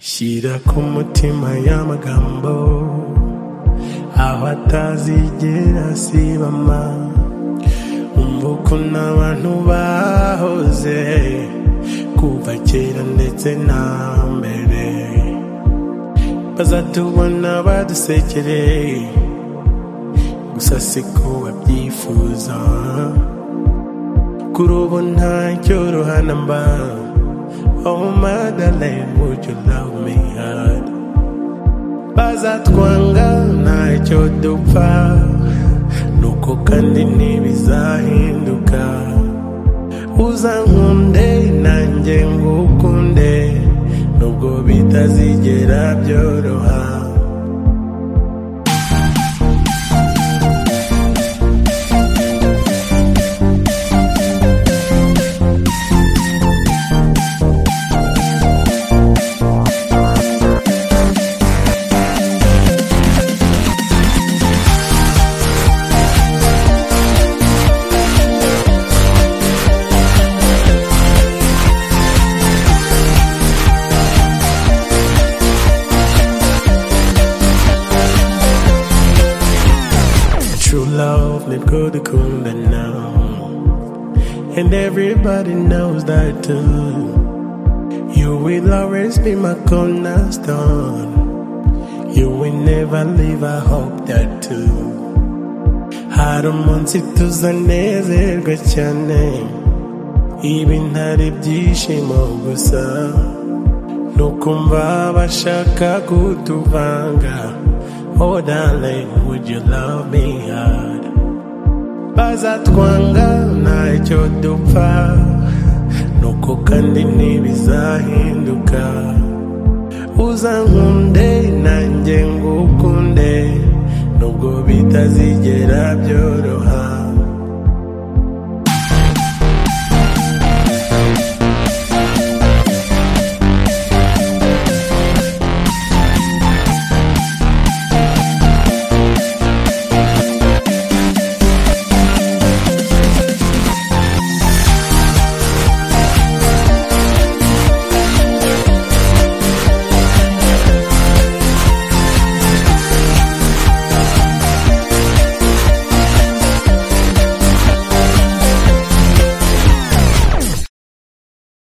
shyira ku mutima y'amagambo aho atazigera asibama umva ukuntu abantu bahoze kuva kera ndetse na mbere bazatubona badusekereye gusa siko babyifuza kuri ubu ntacyo ruhana mba Oh Madeleine, would you love me hard? Bazatwanga ntacyo dupfa nuko kandi ntibizahinduka uzankunde nanjye ngukunde nubwo bitazigera byoroha True love nibwo dukunda now And everybody knows that too You will always be my cornerstone You will never leave, I hope that too Hari umunsi tuzanezerwa cyane Ibi ntari byishimo gusa Nukumva bashaka kutuvanga Oh darling, would you love me hard? Bazatwanga ntacyo dupfa Nuko kandi ntibizahinduka Uzankunde nanjye ngukunde Nubwo bitazigera byoroha